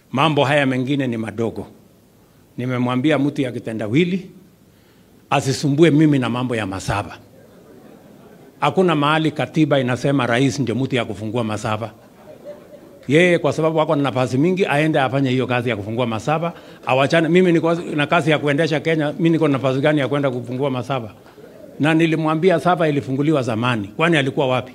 Mambo haya mengine ni madogo. Nimemwambia mtu ya kitendawili asisumbue mimi na mambo ya masaba. Hakuna mahali katiba inasema rais ndio mtu ya kufungua masaba. Yeye kwa sababu wako na nafasi mingi, aende afanye hiyo kazi ya kufungua masaba, awachane. Mimi niko na kazi ya kuendesha Kenya, mimi niko na nafasi gani ya kwenda kufungua masaba? Na nilimwambia saba ilifunguliwa zamani, kwani alikuwa wapi?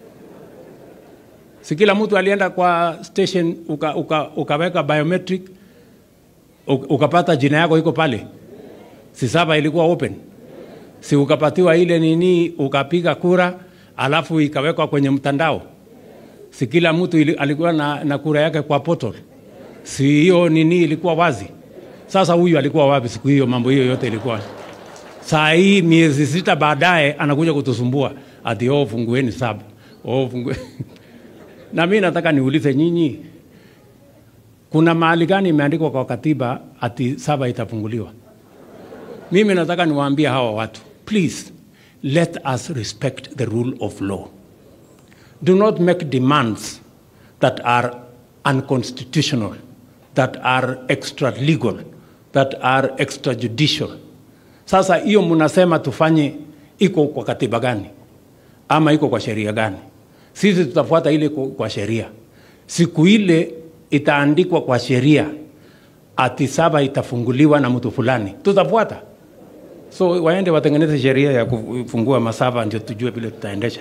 Si kila mtu alienda kwa station uka, uka, ukaweka biometric uka- ukapata jina yako iko pale, si saba ilikuwa open? Si ukapatiwa ile nini, ukapiga kura alafu ikawekwa kwenye mtandao? Si kila mtu ili, alikuwa na, na kura yake kwa portal? Si hiyo nini ilikuwa wazi? Sasa huyu alikuwa wapi siku hiyo? Mambo hiyo yote ilikuwa saa hii, miezi sita baadaye anakuja kutusumbua ati oh, fungueni saba oh, fungue na mi nataka niulize nyinyi, kuna mahali gani imeandikwa kwa katiba ati saba itafunguliwa? Mimi nataka niwaambie hawa watu, please let us respect the rule of law. Do not make demands that are unconstitutional, that are extra legal, that are extrajudicial. Sasa hiyo mnasema tufanye, iko kwa katiba gani ama iko kwa sheria gani? Sisi tutafuata ile kwa kwa sheria. Siku ile itaandikwa kwa sheria ati saba itafunguliwa na mtu fulani, tutafuata. So waende watengeneze sheria ya kufungua masaba, ndio tujue vile tutaendesha.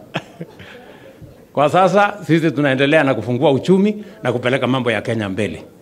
Kwa sasa sisi tunaendelea na kufungua uchumi na kupeleka mambo ya Kenya mbele.